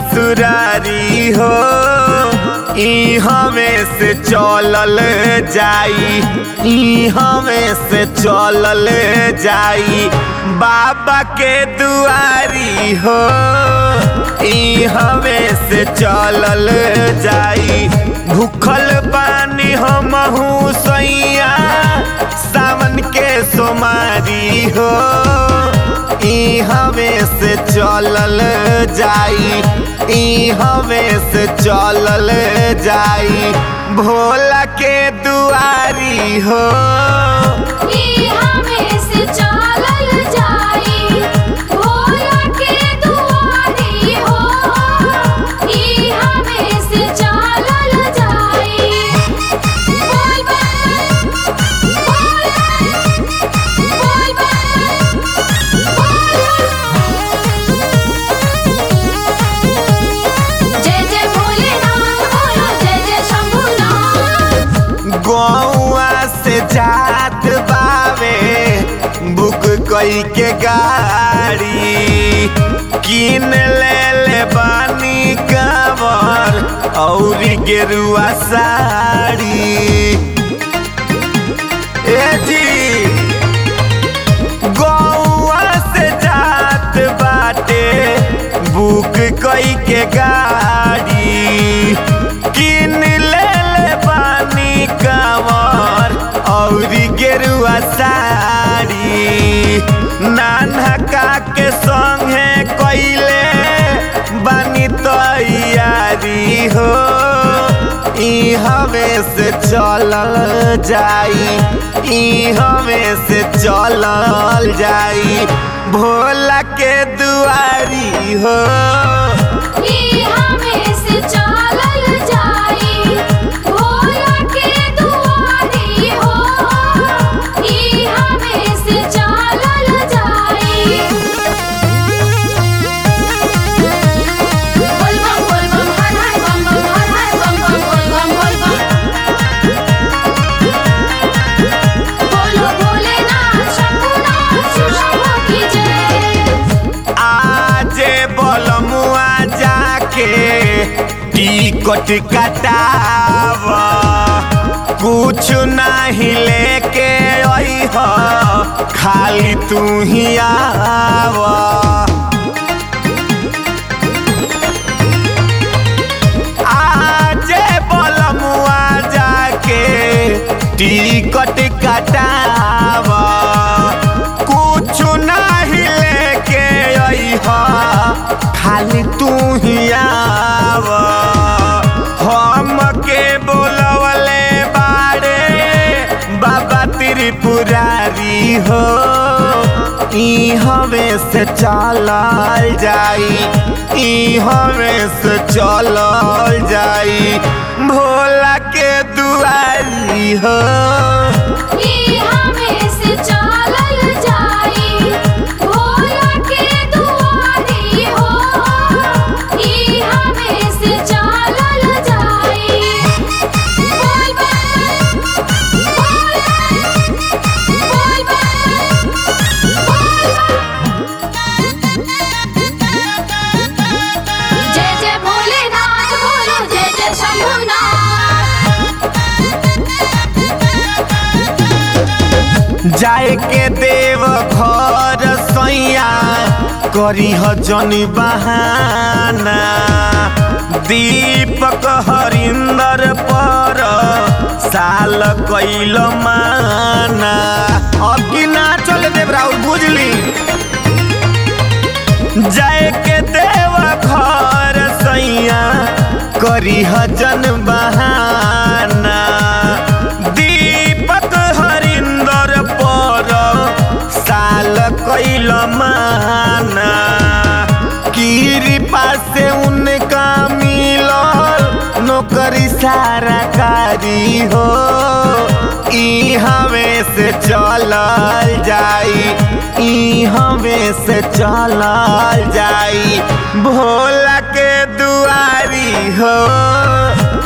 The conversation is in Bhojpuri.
ससुरारी हो ई हमें से चलल जाई ई हमें से चलल जाई बाबा के दुआरी हो ई हमें से चलल जाई भूखल पानी हमहू सैया सावन के सोमारी हो ई हमें से चलल जाई ई हमें से चलल जाई भोला के दुआरी हो ई हमें से चलल जाई भोला के दुआरी हो ई हमें से चलल जाई बोल बम बोल बोल बम जय जय भोलेनाथ बोलो जय जय शंभुनाथ गौआ से जात बावे बुक कई के गाड़ी किन ले ले बानी कवर और गेरुआ साड़ी ए जी गौआ से जात बाटे बुक कई के गाड़ी किन ले ले बानी कवर और गेरुआ साड़ी नानका के संगे कइले बानी तैयारी हो ई हमें से चलल जाई ई हमें से चलल जाई भोला के दुआरी हो ई हमें से चलल जाई भोला के दुआरी हो ई हमें से चलल जाई बोल बम बोल बम हर हर बम बम हर हर बम बम बोल बम बोल बम बोलो भोलेनाथ शंभुनाथ शिव शंभु की जय आजे बलमुआ जाके टिकट कटाव कुछ नहीं लेके अइह खाली तू ही आव आजे बलमुआ जाके टिकट कटाव कुछ नहीं लेके अइह खाली तू ही आव हम के बोलवले बाड़े बाबा त्रिपुरारी हो ई हमें से चलल जाई ई हमें से चलल जाई भोला के दुआरी हो ई हमें से चलल जाई भोला के दुआरी हो ई हमें से चलल जाई बोल बम बोल बोल बम जय जय भोलेनाथ बोलो जय जय शंभुनाथ जाए के देव घर सैया करी जनी बहाना दीपक हरिंदर पर साल कैल माना अब की ना चल देव राउर बुझली जाए के देव घर सैया करी जन बहाना दीपक हरिंदर पर साल कैल माना कृपा से उनका मिलल नौकरी सारा कारी हो ई हमें से चलल जाई ई हमें से चलल जाई भोला के दुआरी हो